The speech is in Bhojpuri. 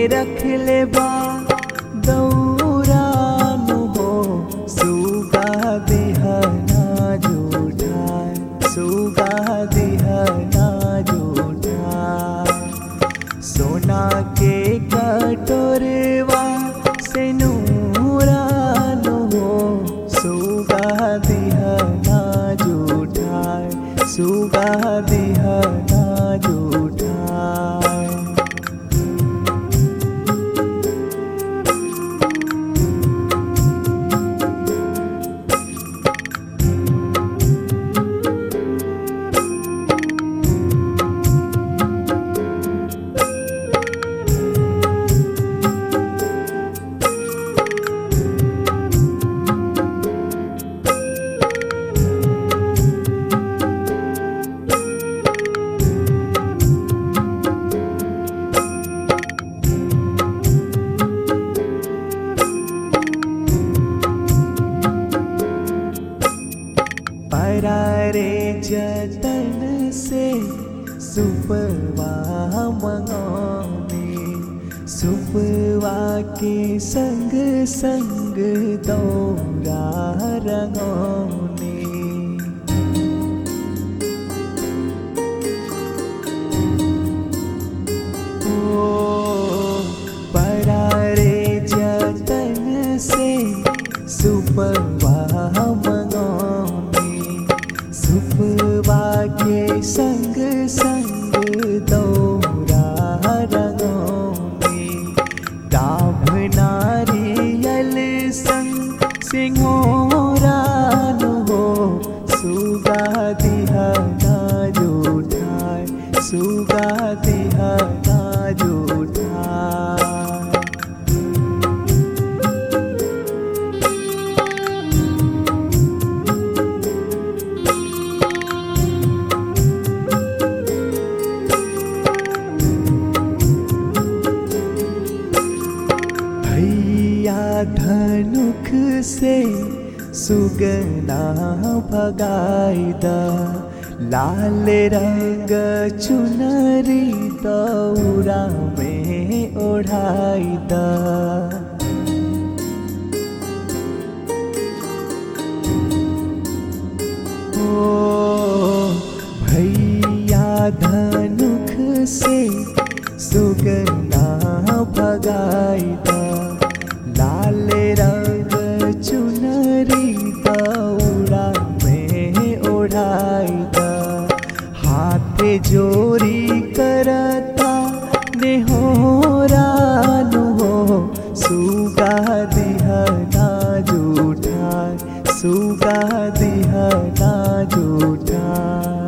रख ले बा दौरानु हो सुगा दिहना जूठाय सुगा दिहना जूठाय सोना के कटोरवा से नूरानु हो सुगा दिहना जूठाय सुगा दिहना जूठाय परारे जतन से सुपवा मंगौने सुपवा के संग संग दौरा रंगौने ओ परारे जतन से सुपवा मंगौने सुपवा के संग संग दौरा रंगौने डाभ नारियल संग सिंहोरान हो सुगा दिहना जूठाय सुगा दिहना जूठाय भैया धनुख से सुगना भगाइदा लाल रंग चुनरी दौरा में ओढ़ाइदा ओ भैया धनुख से सुगना भगाइदा लाल रंग चुनरी दौड़ा में ओढ़ाइदा हाथ जोरी करता नेहोरानु हो सुगा दिहना जूठा सुगा दिहना जूठा